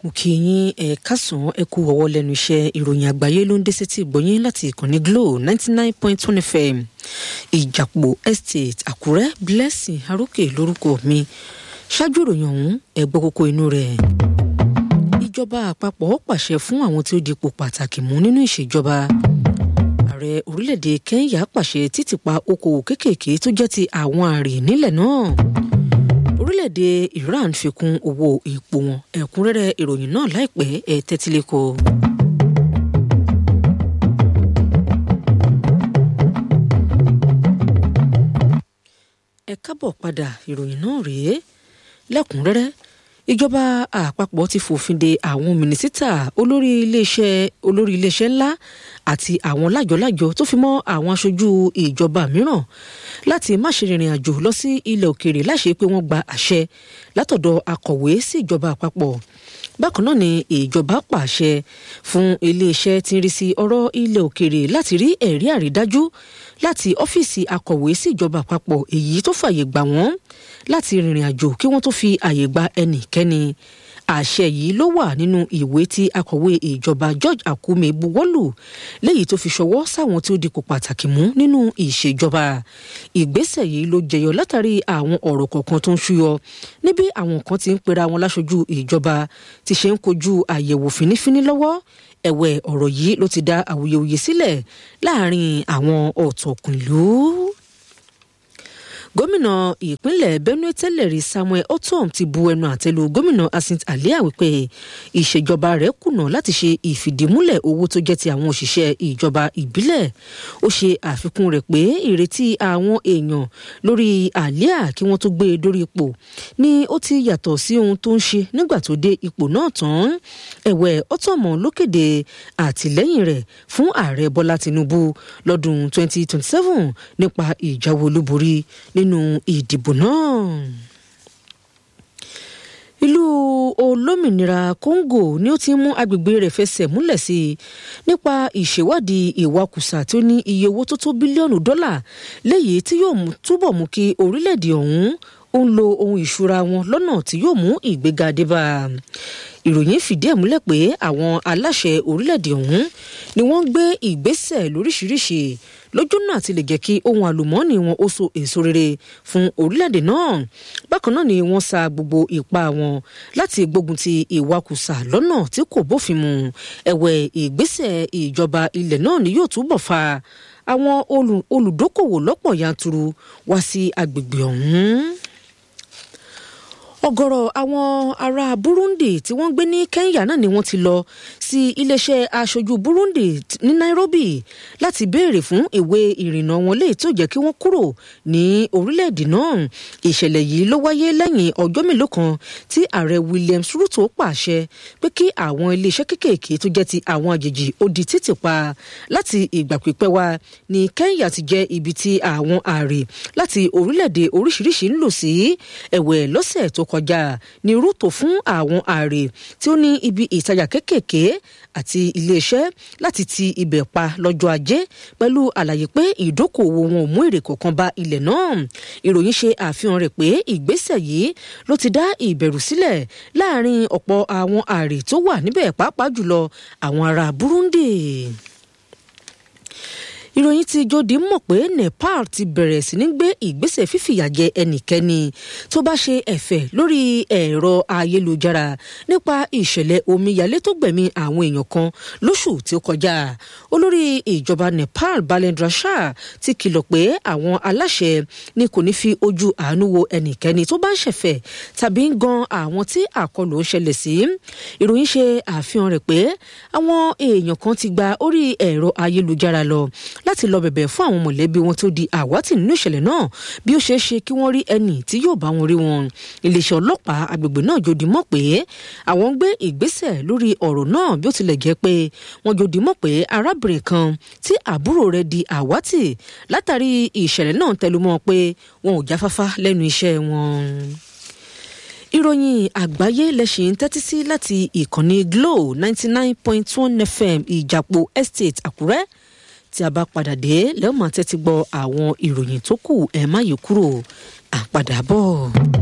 mo kí yín ẹ kásán ẹ kú ọwọ́ lẹ́nu iṣẹ́ ìròyìn àgbáyé ló ń dé sétí ìgbọ́yín láti ìkànnì Glo ninety nine point one FM ìjàpọ̀ estate àkúrẹ́ blessing arókè lórúkọ mi ṣáájú ìròyìn ọ̀hún ẹ gbọ́ kókó inú rẹ̀ ìjọba àpapọ̀ pàṣẹ fún àwọn tí ó dipò pàtàkì mú nínú ìṣèjọba ààrẹ orílẹ̀-èdè Kenya pàṣẹ títìpa okòwò kéékèèké tó jẹ́ ti àwọn àrè nílẹ̀ náà orílẹ̀-èdè Iran fi kún owó epo wọn ẹ̀kúnrẹ́rẹ́ ìròyìn náà láìpẹ́ ẹ̀ tẹ́tílẹ́kọ̀. ẹ kábọ̀ padà ìròyìn náà rèé lẹ́kùnrẹ́rẹ́ ìjọba àpapọ̀ ti fòfin de àwọn mínísítà olórí iléeṣẹ́ olórí iléeṣẹ́ ńlá àti àwọn lájọlájọ tó fi mọ́ àwọn aṣojú ìjọba mìíràn láti má ṣe rìnrìn àjò lọ sí ilẹ̀ òkèèrè láṣẹ pé wọ́n gba àṣẹ látọ̀dọ̀ akọ̀wé sí ìjọba àpapọ̀ bákan náà ni ìjọba pàṣẹ fún iléeṣẹ́ tí ń rí sí ọ̀rọ̀ ilẹ̀ òkèèrè láti rí ẹ̀rí àrídájú láti ọ́fíìsì akọ̀wé sí ìjọba àpapọ̀ èyí tó fàyè gbà wọ́n láti rìnrìn àjò kí wọ́n tó fi àyè gba ẹnikẹ́ni àṣẹ yìí ló wà nínú ìwé tí akọ̀wé ìjọba George Akume buwọ́lù léyìí tó fi ṣọwọ́ sáwọn tí ó dipò pàtàkì mú nínú ìṣèjọba ìgbésẹ̀ yìí ló jẹyọ látàrí àwọn ọ̀rọ̀ kọ̀ọ̀kan tó ń ṣúyọ níbi àwọn kan ti ń pera wọn láṣojú ìjọba ti ṣe ń kojú àyẹ̀wò fínífíní lọ́wọ́ ẹ̀wẹ̀ ọ̀rọ̀ yìí ló ti dá awuyewuye sílẹ̀ láàrin àwọn ọ̀tọ̀kùn ìlú gómìnà ìpínlẹ̀ benue tẹ́lẹ̀ rí samuel otom ti bu ẹnu àtẹ́lu gómìnà asint alia wípé ìṣèjọba rẹ̀ kùnà láti ṣe ìfìdímúlẹ̀ owó tó jẹ́ ti àwọn òṣìṣẹ́ ìjọba ìbílẹ̀ ó ṣe àfikún rẹ̀ pé ìrètí àwọn èèyàn lórí alia kí wọ́n tó gbé e dórí ipò ni ó ti yàtọ̀ sí ohun tó ń ṣe nígbà tó dé ipò náà tán ẹ̀wẹ̀ otom ló kéde àtìlẹ́yìn rẹ̀ fún ààrẹ bọ́lá tinubu lọ́dún 2027 nípa ìjáwé olúborí nínú ìdìbò náà ìlú olómìnira Congo ni ó ti mú agbègbè rẹ̀ fẹsẹ̀ múlẹ̀ sí i nípa ìṣèwádìí ìwakùsà tí ó ní iye owó tó tó bílíọ̀nù dọ́là léyìí tí yóò túbọ̀ mú kí orílẹ̀-èdè ọ̀hún ó ń lo ohun ìṣúra wọn lọ́nà tí yóò mú ìgbéga dé bá a ìròyìn fìdí ẹ̀ múlẹ̀ pé àwọn aláṣẹ orílẹ̀-èdè ọ̀hún ni wọ́n ń gbé ìgbésẹ̀ lóríṣiríṣi lójúnà àti lè jẹ́ kí ohun àlùmọ́ọ́nì wọn ó so èso rere fún orílẹ̀-èdè náà bákan náà ni wọ́n sa gbogbo ipá wọn láti gbógun ti ìwakùsà lọ́nà tí kò bófin mu ẹ̀wẹ̀ ìgbésẹ̀ ìjọba ilẹ̀ náà ni yóò túbọ̀ fa àwọn olùdókòwò lọ́pọ̀ yanturu wá sí agbègbè ọ̀hún ọ̀gọ̀rọ̀ àwọn ará Burundi tí wọ́n gbé ní Kenya náà ni wọ́n ti lọ sí iléeṣẹ́ aṣojú Burundi ní Nairobi láti béèrè fún ìwé ìrìnnà wọn léyìí tó jẹ́ kí wọ́n kúrò ní orílẹ̀-èdè náà ìṣẹ̀lẹ̀ yìí ló wáyé lẹ́yìn ọjọ́ mélòó kan tí ààrẹ Williams Ruto pàṣẹ pé kí àwọn iléeṣẹ́ kéékèèké tó jẹ́ ti àwọn àjèjì ó di títì pa láti ìgbà pípẹ́ wá ní Kenya ti jẹ́ ibi tí àwọn ààrẹ láti orílẹ̀-èdè oríṣiríṣi ń lò sí ẹ̀wẹ̀ lọ́sẹ̀ tó kọjá ní Ruto fún àwọn ààrẹ tí ó ní ibi ìtajà kéékèèké àti iléeṣẹ́ láti ti ibẹ̀ pa lọ́jọ́ ajé pẹ̀lú àlàyé pé ìdókòwò wọn ò mú èrè kankan bá ilẹ̀ náà ìròyìn ṣe àfihàn rẹ̀ pé ìgbésẹ̀ yìí ló ti dá ìbẹ̀rù sílẹ̀ láàrin ọ̀pọ̀ àwọn ààrẹ tó wà níbẹ̀ pàápàá jùlọ àwọn ará Burundi ìròyìn ti jòdì mọ̀ pé Nepal ti bẹ̀rẹ̀ sí ní gbé ìgbésẹ̀ fífìyàjẹ ẹnikẹ́ni tó bá ṣe ẹ̀fẹ̀ lórí ẹ̀rọ ayélujára nípa ìṣẹ̀lẹ̀ omíyalé tó gbẹ̀mí àwọn èèyàn kan lóṣù tí ó kọjá olórí ìjọba Nepal Balendra Shah ti kìlọ̀ pé àwọn aláṣẹ ni kò ní fi ojú àánú wo ẹnikẹ́ni tó bá ń ṣẹ̀fẹ̀ tàbí ń gan àwọn tí àkọlù ń ṣẹlẹ̀ sí ìròyìn ṣe àfihàn rẹ̀ pé àwọn èèyàn kan ti gba orí ẹ̀rọ ayélujára lọ láti lọ bẹ̀bẹ̀ fún àwọn mọ̀lẹ́bí wọn tó di àwátì nínú ìṣẹ̀lẹ̀ náà bí ó ṣeé ṣe kí wọ́n rí ẹni tí yóò bá wọn rí wọn. iléeṣẹ́ ọlọ́pàá agbègbè náà jòdì mọ̀ pé àwọn ń gbé ìgbésẹ̀ lórí ọ̀rọ̀ náà bí ó tilẹ̀ jẹ́ pé wọ́n jòdì mọ̀ pé arábìnrin kan tí àbúrò rẹ̀ di àwátì látàrí ìṣẹ̀lẹ̀ náà tẹnumọ́ pé wọn ò jáfáfá lẹ́nu iṣẹ́ wọn ìròyìn àgbáyé lẹ́sìn tẹ́tí sí láti ìkànnì Glo ninety nine point one FM ìjàpọ̀ estate Àkúrẹ́ tí a bá padà dé lẹ́wọ̀n máa tẹ́tí gbọ́ àwọn ìròyìn tó kù ẹ̀ má yí kúrò àpadàbọ̀.